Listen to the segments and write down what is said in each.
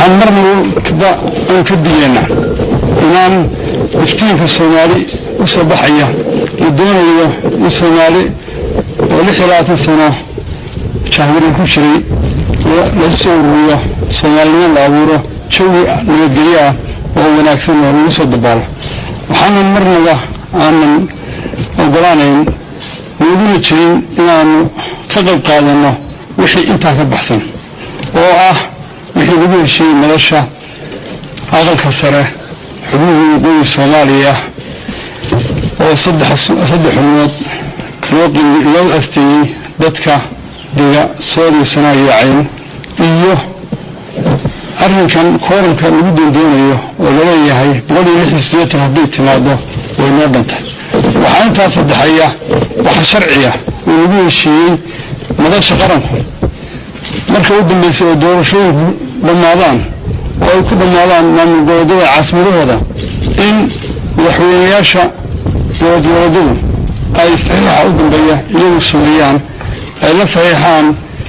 waxaan marnaba aan ka digaynaa inaan iftiinka soomaali u soo baxaya la doonayo in soomaali oo lix iyo labaatan sano jahwarin ku jiray lagu soo ururiyo soomaalinimo la abuuro jawi nabadgelyo ah oo wanaagsan oo lagu soo dabaalo waxaanan marnaba aanan ogolaanayn naguna jirin inaanu ka qayb qaadanno wixii intaa ka baxsan oo ah wixii lagu heshiiyey madasha aqalka sare xubnihii waqooyi soomaaliya oo saddex xubnood loo asteeyey dadka dega soodiisana yaacayn iyo arrinkan kooranka lagu doondoonayo oo laleeyahay boqol iyo lix iyo siddeetan hadday timaado way noo dhantay waxaa intaa saddexeeya waxa sharciya oo lagu heshiiyey madasha qaranku marka u dambaysa oo doorashooyinku dhammaadaan oo ay ku dhammaadaan maamul goboleedyada caasimadahooda in madaxweynayaasha dowlad goboleedyadu ay saxiixa u dambeeya iyagu sameeyaan ay la saxiixaan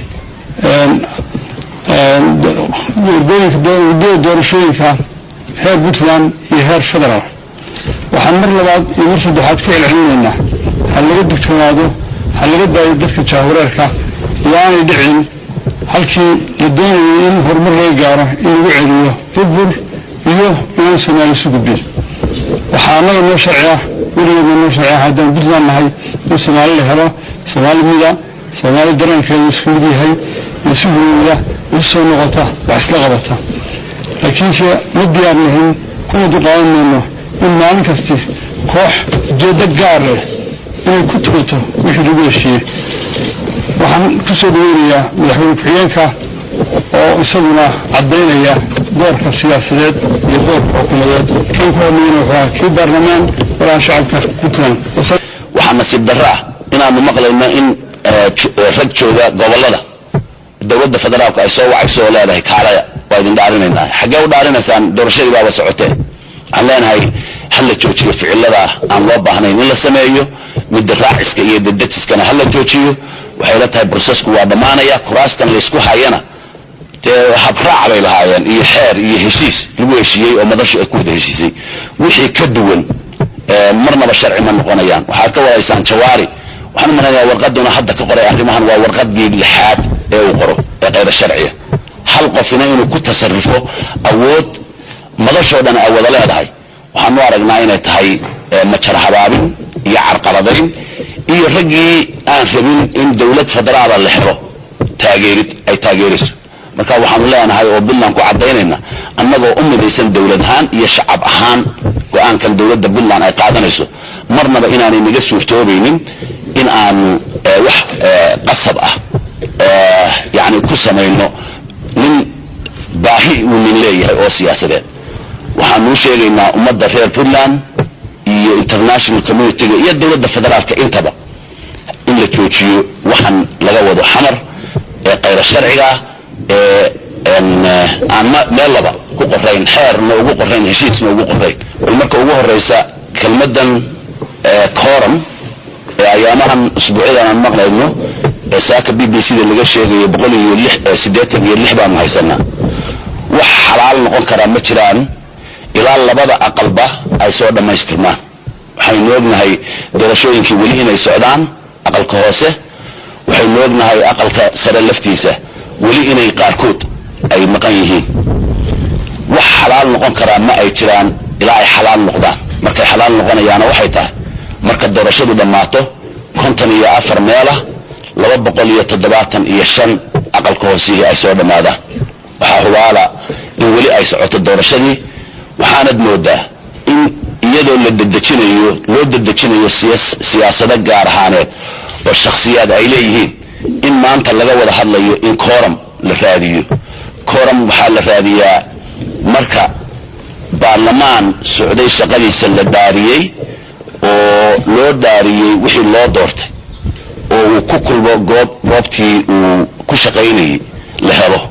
wadada doorashooyinka heer puntland iyo heer federaal waxaan mar labaad iyo mar saddexaad ka celcelinaynaa ha laga digtoonaado ha laga daayo dadka jaahureerka iyo aanay dhicin halkii la doonayay in horumar laga gaaro in lagu celiyo burbur iyo inaan soomaali isu gudbin waxaa annaga noo sharciya weligeedna noo sharciya haddaan puntland nahay in soomaali la helo soomaali mida soomaali dareenkeeda isku mid yahay isu hurooda isu soo noqota wax isla qabata laakiinse ma diyaar nahin kuna duqaadan mayno in maalin kasti koox ujeeddo gaar leh inay ku tugato wixii lagu heshiiyey waxaan ku soo dhaweynayaa madaxweyne ku-xigeenka oo isaguna caddaynaya doorka siyaasadeed iyo doorka xukuumadeed kan ku hormayna wuxuu ahaa kii baarlamaan walaha shacabka puntland waxaa nasiib darro ah inaanu maqlayno in rag jooga gobollada dowladda federaalku ay soo wacayso oo leedahay kaalaya waa idin dhaarinaynaa xaggee u dhaarinaysaan doorashadii baaba socotee waxaan leenahay ha la joojiyo ficilada aan loo baahnayn in la sameeyo midda raaciska iyo dadatiskana ha la joojiyo waxay la tahay brosesku waa dhammaanaya kuraastan laysku hayana dee habraac bay lahaayeen iyo xeer iyo heshiis lagu heshiiyey oo madashu ay ku wada heshiisay wixii ka duwan marnaba sharci ma noqonayaan waxaad ka wadaysaan jawaari waxaan umalaynaya warqaduna hadda ka qoray arrimahan waa warqadii lixaad ee uu qoro ee kayra sharciya hal qofina inuu ku tasarufo awood madashoo dhan ay wada leedahay waxaanu aragnaa inay tahay majar habaabin iyo carqaladayn iyo raggii aan rabin in dowlad federaala la helo taageerid ay taageerayso marka waxaanu leenahay oo puntland ku caddaynayna annagoo u midaysan dowlad ahaan iyo shacab ahaan go-aankan dowladda puntland ay qaadanayso marnaba inaanay naga suurtoobaynin in aanu wax qasab ah yani ku samayno nin baahi uu nin leeyahay oo siyaasadeed waxaanuu sheegaynaa ummadda reer puntland iyo international communityga iyo dowladda federaalka intaba in la joojiyo waxaan laga wado xamar ee kayra sharcigaa ee aan meellaba ku qorayn xeerna ugu qorayn heshiisna ugu qorayn bal marka ugu horeysa kelmadan coram ee ayaamahan usbuucyadan aan maqlayno ee saaka b b c da laga sheegayo boqol iyo lix siddeetan iyo lix baanu haysanaa wax xalaal noqon karaa ma jiraan ilaa labada aqalba ay soo dhammaystirmaan waxaynu ognahay doorashooyinkii weli inay socdaan aqalka hoose waxaynu ognahay aqalka sare laftiisa weli inay qaarkood ay maqan yihiin wax xalaal noqon karaa ma ay jiraan ilaa ay xalaal noqdaan markay xalaal noqonayaana waxay tahay marka doorashadu dhammaato konton iyo afar meelah laba boqol iyo toddobaatan iyo shan aqalka hoosihii ay soo dhammaadaan waxaa hubaala in weli ay socoto doorashadii waxaanad moodaa in iyadoo la dedejinayo loo dedejinayo siyaasado gaar ahaaneed oo shakhsiyaad ay leeyihiin in maanta laga wada hadlayo in coram la raadiyo coram waxaa la raadiyaa marka baarlamaan socday shaqadiisa la dhaariyey oo loo dhaariyey wixii loo doortay oo uu ku kulmo goob goobtii uu ku shaqaynayay la helo